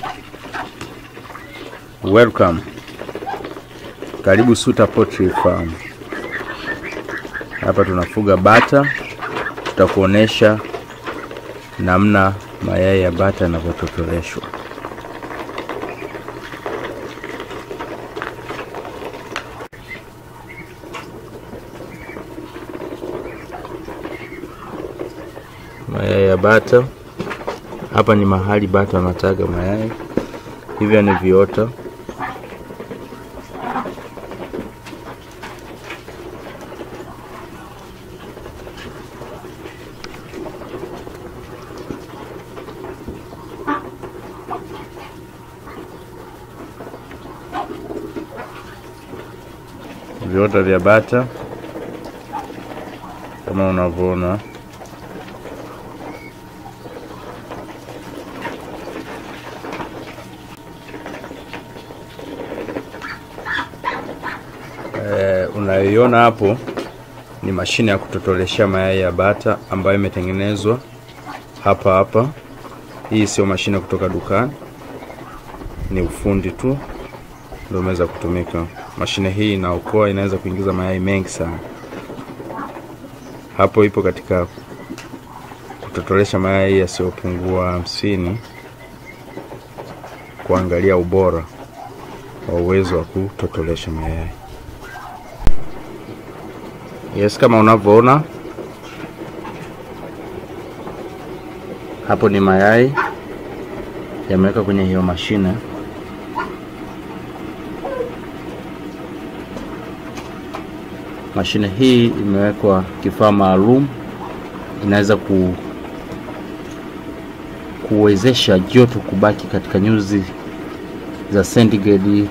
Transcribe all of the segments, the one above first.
Welcome. Karibu Suta Poultry Farm. Hapa tunafuga bata. Tutakuonesha namna mayai ya bata yanavyototoleshwa. Mayai ya bata. Hapa ni mahali bata wanataga mayai. Hivyo ni viota. Viota vya bata kama unavyoona. Eh, unayoiona hapo ni mashine ya kutotoleshea mayai ya bata ambayo imetengenezwa hapa hapa. Hii sio mashine kutoka dukani, ni ufundi tu ndio umeweza kutumika. Mashine hii inaokoa, inaweza kuingiza mayai mengi sana. Hapo ipo katika kutotolesha mayai yasiyopungua hamsini, kuangalia ubora wa uwezo wa kutotolesha mayai. Yes, kama unavyoona hapo ni mayai yameweka kwenye hiyo mashine. Mashine hii imewekwa kifaa maalum, inaweza ku kuwezesha joto kubaki katika nyuzi za sentigredi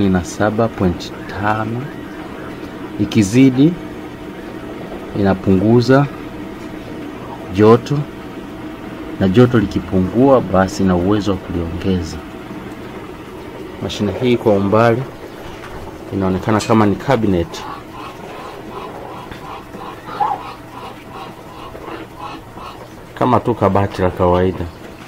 37.5 ikizidi inapunguza joto na joto likipungua basi ina uwezo wa kuliongeza. Mashine hii kwa umbali inaonekana kama ni cabinet. Kama tu kabati la kawaida.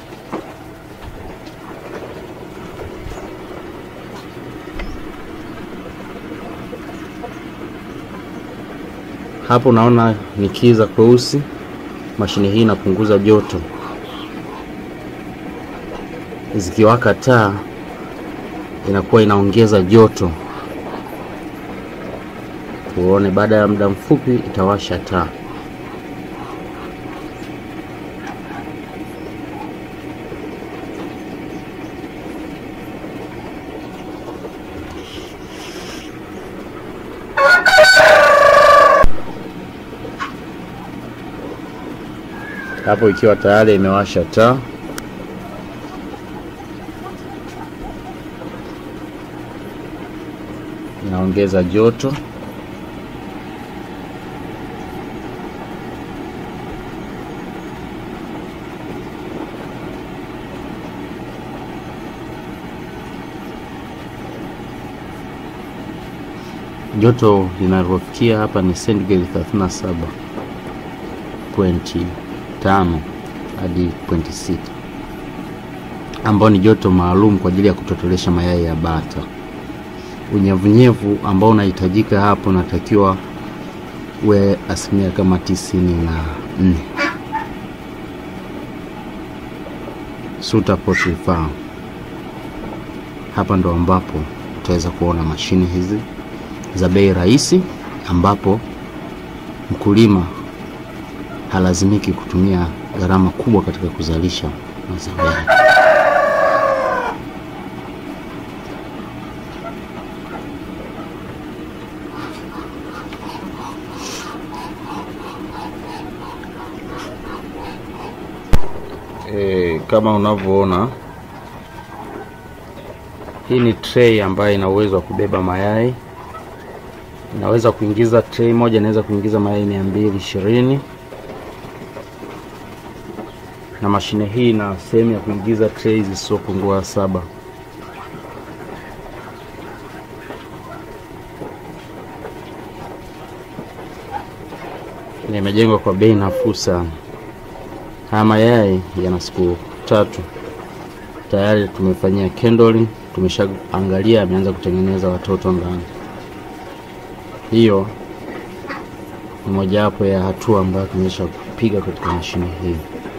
Hapo unaona ni kiza kweusi. Mashine hii inapunguza joto. Zikiwaka taa inakuwa inaongeza joto. Tuone, baada ya muda mfupi itawasha taa. Hapo ikiwa tayari imewasha taa. Inaongeza joto. Joto linalofikia hapa ni sentigredi 37.5 hadi 0.6 ambao ni joto maalum kwa ajili ya kutotolesha mayai ya bata. Unyevunyevu ambao unahitajika hapo unatakiwa uwe asilimia kama tisini na nne. Suta Poultry Farm. Hapa ndo ambapo utaweza kuona mashine hizi za bei rahisi, ambapo mkulima halazimiki kutumia gharama kubwa katika kuzalisha mazao yake. E, kama unavyoona hii ni tray ambayo ina uwezo wa kubeba mayai. Inaweza kuingiza tray moja, inaweza kuingiza mayai mia mbili ishirini na mashine hii ina sehemu ya kuingiza tray zisizopungua saba. Na imejengwa kwa bei nafuu sana. Haya mayai yana siku tatu tayari tumefanyia candling, tumeshaangalia ameanza kutengeneza watoto ndani. Hiyo ni mojawapo ya hatua ambayo tumesha kupiga katika mashine hii.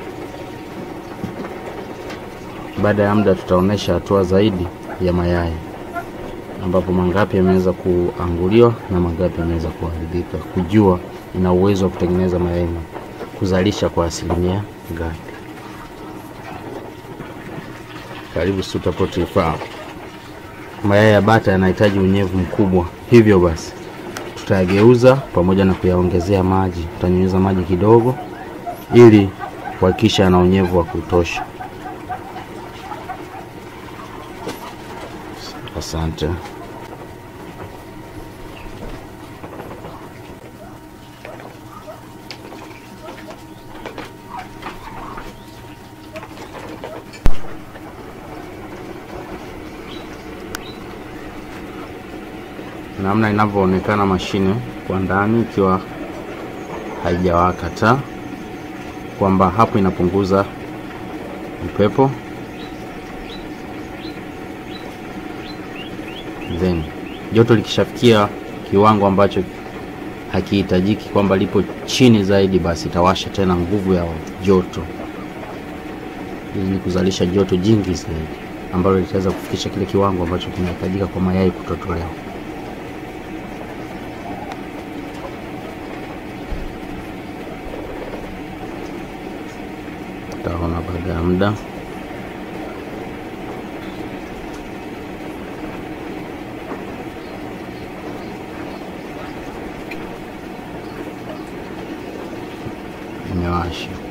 Baada ya muda tutaonesha hatua zaidi ya mayai ambapo mangapi yameweza kuanguliwa na mangapi yameweza kuharibika, kujua ina uwezo wa kutengeneza mayai na kuzalisha kwa asilimia ngapi. Karibu Suta Poultry Farm. Mayai ya bata yanahitaji unyevu mkubwa, hivyo basi tutayageuza pamoja na kuyaongezea maji. Tutanyunyiza maji kidogo ili kuhakikisha yana unyevu wa kutosha. Asante. Namna inavyoonekana mashine kwa ndani ikiwa haijawaka taa, kwamba hapo inapunguza upepo then joto likishafikia kiwango ambacho hakihitajiki kwamba lipo chini zaidi, basi itawasha tena nguvu ya joto ili kuzalisha joto jingi zaidi ambalo litaweza kufikisha kile kiwango ambacho kinahitajika kwa mayai kutotolewa. Utaona baada ya muda imewasha.